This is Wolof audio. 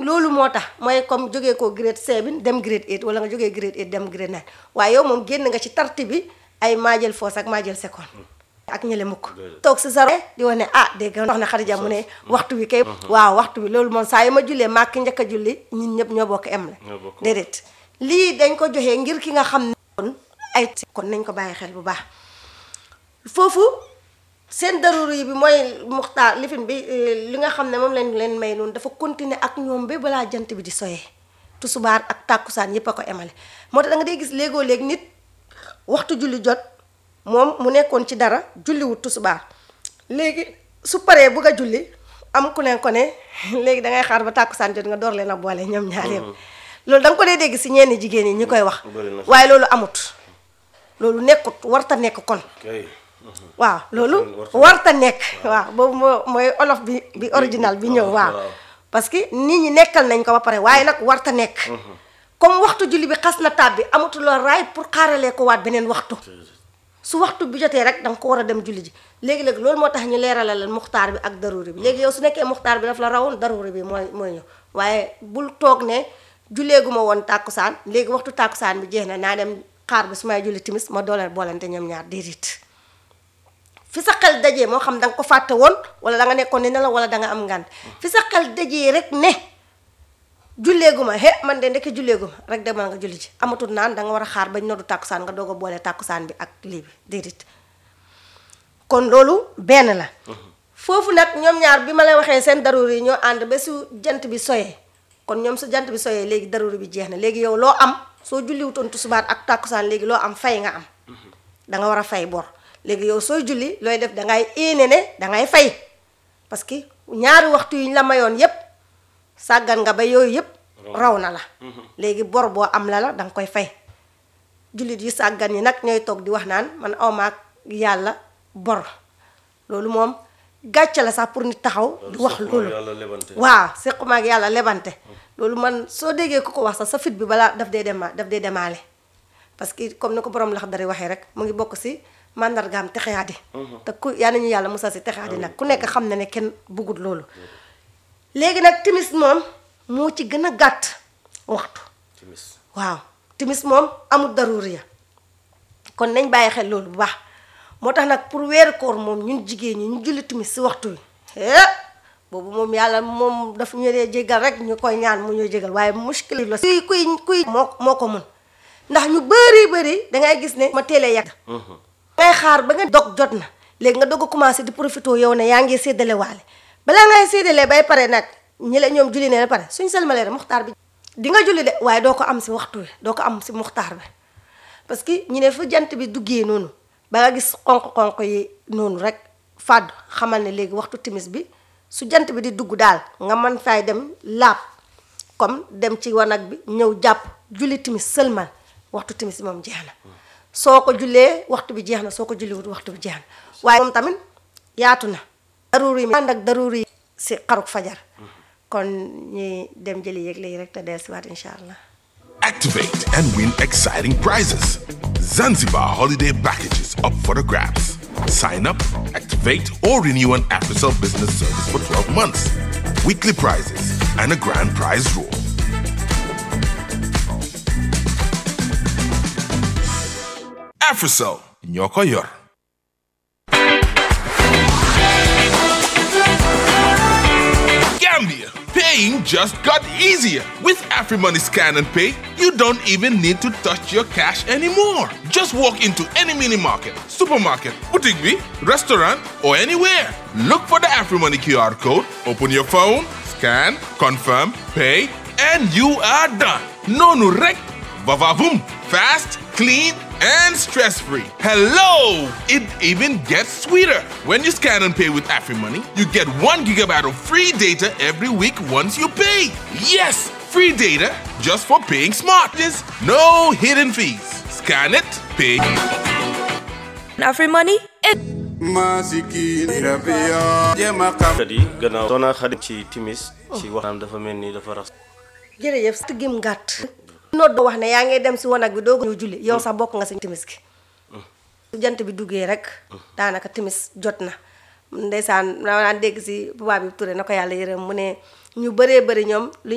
loolu moo tax mooy comme jógee ko grade 7 dem grade 8 wala nga jógee grade 8 dem grade 9 waaye yow moom génn nga ci tarti bi ay maa jël foos ak maa jël seconde ak ñële mukk toog si zaro di wax ne ah dégg nga wax ne Xadija mu ne waxtu wi kay waaw waxtu bi loolu moom saa yu ma jullee maa ki njëkk a julli ñun ñëpp ñoo bokk em la Ñoo bokk. déedéet lii dañ ko joxee ngir ki nga xam ne kon ay kon nañ ko bàyyi xel bu baax foofu seen daruri bi mooy muxtaar lifin bi eh, li nga xam ne moom lañ leen may noonu dafa continuer ak ñoom ba balaa jant bi di soyee tusubaar ak tàkkusaan yépp a ko emale moo tax da nga dee gis léegoo léeg nit waxtu julli jot moom mu nekkoon ci dara julliwut tusubaar léegi su paree bugg a julli am ku leen ko ne léegi da ngay xaar ba tàkkusaan jot nga door leen a boole ñoom ñaar yëpp loolu da nga ko dee dégg si ñenn jigéen yi ñi koy wax Bëri na. waaye loolu amut loolu nekkut warta nekk kon kay waaw loolu warta- warta nekk waaw boobu moo mooy olof bi bi original bi ñëw waaw waaw. parce que nit ñi nekkal nañ ko ba pare waaye nag warta nekk comme waxtu julli bi xas na tàbbi amatuloo raay pour xaaralee ko waat beneen waxtu su waxtu bi jotee rek da nga ko war a dem julli ji léegi-léegi loolu moo tax ñu leeralal leen muxtaar bi ak daruri bi léegi yow su nekkee muxtaar bi daf la rawoon daruri bi mooy mooy ñëw waaye bul toog ne julleeguma woon tàkkusaan léegi waxtu tàkkusaan bi jeex na naa dem xaar bi su may julli timis ma dooleel boolante ñoom ñaar déedéet fi sa xel dajee moo xam da nga ko fàtte woon wala da nga nekkoon ne la wala da nga am ngànt fi sa xel dajee rek ne julleeguma he man de ndekki julleeguma rek demal nga julli ji amatul naan da nga war a xaar bañ noddu tàkkusaan nga doog a boole tàkkusaan bi ak lii bi déedéet kon loolu benn la foofu nag ñoom ñaar bi ma la waxee seen daruri yi ñoo ànd ba su jant bi soyee kon ñoom su jant bi soyee léegi daruri bi jeex na léegi yow loo am soo julliwutoon tusubaar ak tàkkusaan léegi loo am fay nga am da nga war a fay bor léegi yow sooy julli looy def da ngay éene ne da ngay fay parce que ñaari waxtu yi ñu la mayoon yépp sàggan nga ba yooyu yépp raw na la léegi bor boo am la la da nga koy fay jullit yu sàggan yi nag ñooy toog di wax naan man awmaak yàlla bor loolu moom gàcce la sax pour nit taxaw di wax Sequma loolu yàlla lebante. waaw sequma ak yàlla lebante loolu man soo déggee ku ko wax sax sa fit bi balaa daf dee dema daf dee demaale parce que comme ni ko borom lax dari waxee rek mu ngi bokk si mandargaam texeyaadi te ku yaa nañu yàlla musal si texeyaadi nag ku nekk xam na ne kenn buggut loolu léegi nag timis moom moo ci gën a gàtt waxtu timis waaw timis moom amul daruriya kon nañ bàyyi xel loolu bu baax moo tax nag pour weeru koor moom ñun jigéen ñi ñu julli timis si waxtu wi eh boobu moom yàlla moom daf ñu dee jégal rek ñu koy ñaan mu ñuy jégal waaye muskil la kuy kuy kuy moo moo ko mun ndax ñu bëri bëri dangay gis ne ma teelee yàgg ngay xaar ba nga dog jot na léegi nga dog a commencé di profité yow ne yaa ngi séddale waale balaa ngay séddalee bay pare nag ñi la ñoom julli ne la pare suñ salmalee rek muxtaar bi di nga julli de waaye doo ko am si waxtu wi doo ko am si muxtaar bi parce que ñu ne fu jant bi duggee noonu ba nga gis xonq-xonq yi noonu rek fàddu xamal ne léegi waxtu timis bi su jant bi di dugg daal nga mën fay dem laab comme dem ci wanag bi ñëw jàpp julli timis sëlmal waxtu timis bi moom jeex na soo ko jullee waxtu bi jeex na soo ko julliwut waxtu bi jeex na waaye moom tamit yaatu na daruri yi ànd ak daruri yi si xaruk fajar kon ñi dem jëli yëgle yi rek te dellusiwaat incha allah Activate and win exciting prizes. Zanzibar holiday packages up for the grabs. Sign up, activate, or renew an AfriCell business service for 12 months. Weekly prizes and a grand prize draw. AfriCell, Nyoko Yor. Gambia. Paying just got easier. With AfriMoney Scan and Pay, you don't even need to touch your cash anymore. Just walk into any mini market, supermarket, boutique, bee, restaurant, or anywhere. Look for the AfriMoney QR code, open your phone, scan, confirm, pay, and you are done. No nurek, vavavoom. Fast, clean, and stress-free. Hello! It even gets sweeter. When you scan and pay with AfriMoney, you get one gigabyte of free data every week once you pay. Yes, free data just for paying smart. There's no hidden fees. Scan it, pay. AfriMoney, it masikini rabia jema kam kat yi gannaaw soxna Xadi ci timis ci waxtaan dafa mel ni dafa rax jërëjëf tëggim gàtt nodd wax ne yaa ngi dem si wanag bi doo ñëw julli yow sax bokk nga si timis gi su jant bi duggee rek daanaka timis jot na ndeysaan naa daan dégg si tubaab bi Touré na ko yàlla yërëm mu ne ñu bëree bëri ñoom lu